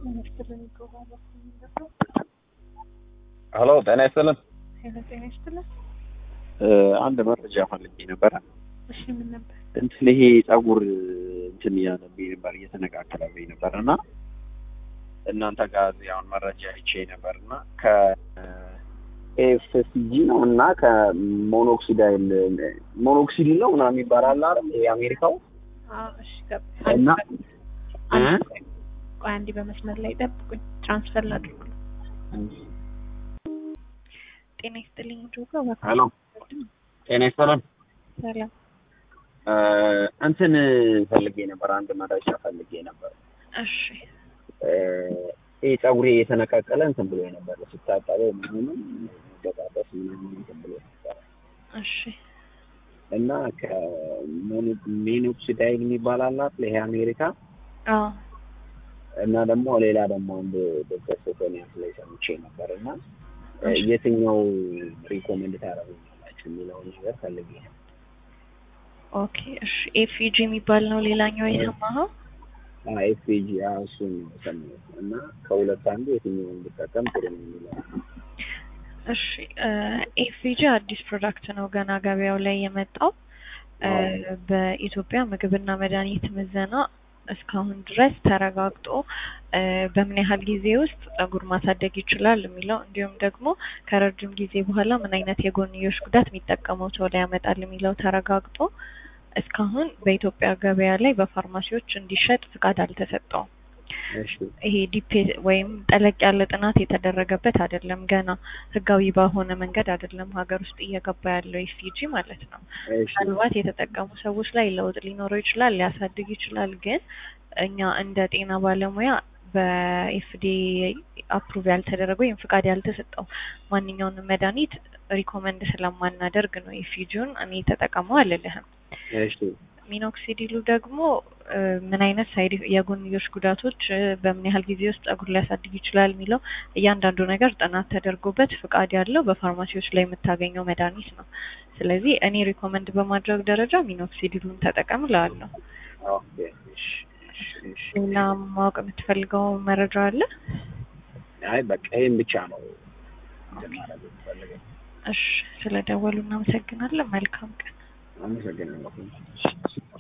ሄሎ ጤና ይስጥልን። ሄሎ ጤና ይስጥልን። አንድ መረጃ ፈልጌ ነበረ። እሺ ምን ነበር? እንትን ይሄ ጸጉር እንትን እያለብኝ ነበር እየተነቃቀለብኝ ነበር እና እናንተ ጋር እዚህ አሁን መረጃ አይቼ ነበር እና ከኤፍሲጂ ነው እና ከሞኖክሲዳይል ሞኖክሲዲል ነው ምናምን ይባላል አይደል? ይሄ አሜሪካው አዎ እሺ ገባ። እና እ? ቆይ አንዴ በመስመር ላይ ጠብቁኝ፣ ትራንስፈር ላድርግ። ጤና ይስጥልኝ ጆጋ እባክህ። ሄሎ ጤና ይስጥልን። ሰላም። እ፣ እንትን ፈልጌ ነበር፣ አንድ መረጃ ፈልጌ ነበር። እሺ እ፣ ይሄ ጸጉሬ የተነቃቀለ እንትን ብሎ ነበር ስታጠበው ምናምን በጣጠስ ምናምን እንትን ብሎ ነበር እሺ እና ከሜኖክሲዳይል የሚባል አላት ይሄ አሜሪካ አዎ እና ደግሞ ሌላ ደግሞ አንድ ዶክተር ሶፎኒያስ ላይ ሰምቼ ነበር እና እ፣ የትኛው ሪኮመንድ ታደርጉኛላችሁ የሚለውን ነገር ፈልጌ ነው። ኦኬ እሺ ኤፍጂ የሚባል ነው ሌላኛው የሰማኸው? ኤፍጂ እሱን ነው የሰማሁት እና ከሁለት አንዱ የትኛውን ብጠቀም ጥሩ ነው የሚለው እሺ ኤፍጂ አዲስ ፕሮዳክት ነው ገና ገበያው ላይ የመጣው እ፣ አዎ። በኢትዮጵያ ምግብና መድኃኒት ምዘና እስካሁን ድረስ ተረጋግጦ እ፣ በምን ያህል ጊዜ ውስጥ ጸጉር ማሳደግ ይችላል የሚለው እንዲሁም ደግሞ ከረጅም ጊዜ በኋላ ምን አይነት የጎንዮሽ ጉዳት የሚጠቀመው ሰው ላይ ያመጣል የሚለው ተረጋግጦ እስካሁን በኢትዮጵያ ገበያ ላይ በፋርማሲዎች እንዲሸጥ ፍቃድ አልተሰጠውም። እሺ ይሄ ዲፔ ወይም ጠለቅ ያለ ጥናት የተደረገበት አይደለም። ገና ህጋዊ ባልሆነ መንገድ አይደለም ሀገር ውስጥ እየገባ ያለው ኤፍጂ ማለት ነው። እሺ ምናልባት የተጠቀሙ ሰዎች ላይ ለውጥ ሊኖረው ይችላል፣ ሊያሳድግ ይችላል። ግን እኛ እንደ ጤና ባለሙያ በኤፍዲ አፕሩቭ ያልተደረገ ወይም ፍቃድ ያልተሰጠው ማንኛውንም መድኃኒት ሪኮመንድ ስለማናደርግ ነው ኤፍጂውን እኔ ተጠቀመው አልልህም። እሺ ሚኖክሲዲሉ ደግሞ እ፣ ምን አይነት ሳይድ የጎንዮሽ ጉዳቶች እ፣ በምን ያህል ጊዜ ውስጥ ጸጉር ሊያሳድግ ይችላል የሚለው እያንዳንዱ ነገር ጥናት ተደርጎበት ፍቃድ ያለው በፋርማሲዎች ላይ የምታገኘው መድኃኒት ነው። ስለዚህ እኔ ሪኮመንድ በማድረግ ደረጃ ሚኖክሲዲሉን ተጠቀም እላለሁ። ኦኬ እሺ እሺ እሺ ሌላ ማወቅ የምትፈልገው መረጃ አለ? አይ በቃ ይሄን ብቻ ነው እንትን ማድረግ የምፈልገው። እሺ፣ ስለ ደወሉ እናመሰግናለን። መልካም ቀን። አመሰግናለሁ።